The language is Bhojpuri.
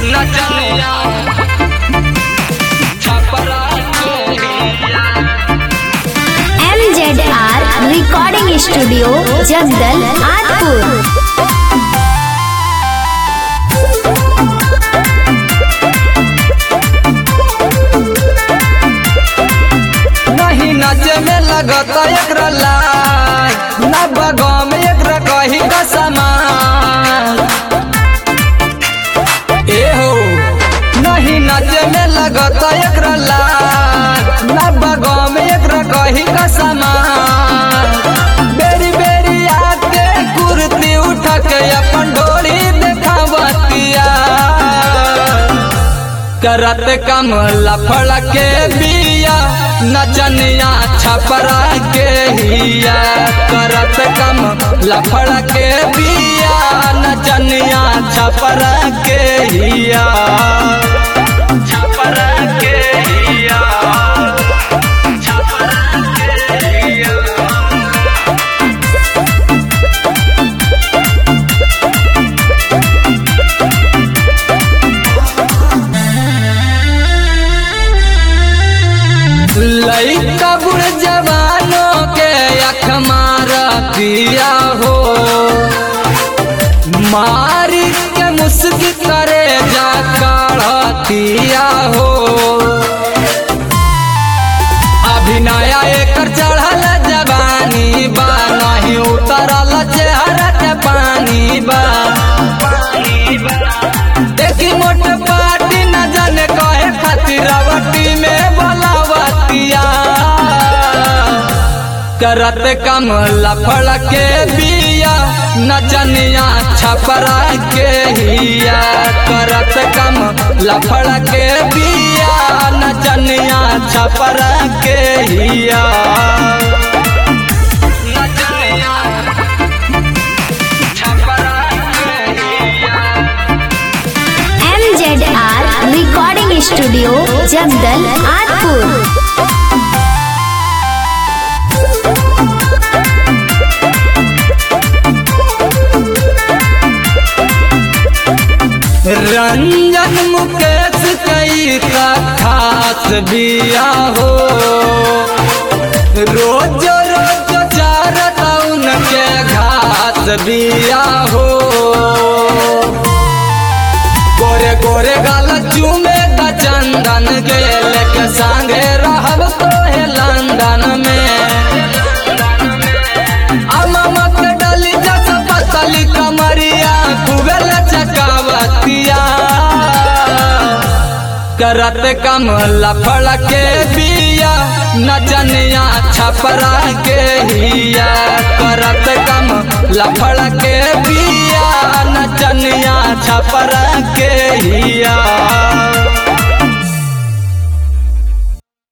नचनिया छपरा के हिया M Z R recording studio जगदल आदपुर नहीं नाचे में लगत एकरा लाज न बगाव में एकरा कही का समान ए हो नहीं नाचे में लगत एकरा लाज न बगाव में एकरा कही का समान बेरी बेरी आते कुर्ती उठा के अपन डोरी देखावतिया करत कम लफड़ के बिया नचनिया छपरा के हिया करत कम लफड़ के बिया नचनिया छपरा के हिया छपरा के हिया छपरा के हिया लइका बुढ़ जवानों के अख दिया हो मारी के मुस्की करे जा दिया हो अभिनय एकर चढ़ल जवानी बा नहीं उतरल चेहरा के पानी बा देखी मोट पार्टी न जाने कहे खातिर रवटी में बोलावतिया करत कम लफड़ के बिया नचनिया छपरा के हिया करत कम लफड़ के बिया नचनिया छपरा के हिया नचनिया छपरा के हिया M Z R recording studio जगदल आदपुर रंजन मुकेश कई का खास बिया हो रोज रोज चारत उनके घास बिया हो गोरे गोरे गाल चूमे का चंदन के लेके संगे रहब तो है लंदन में अममत डली जस पतली कमरिया कुबेल चकावतिया करत कम लफड़ के बिया नचनिया छपरा के हिया करत कम लफड़ के बिया नचनिया छपरा के हिया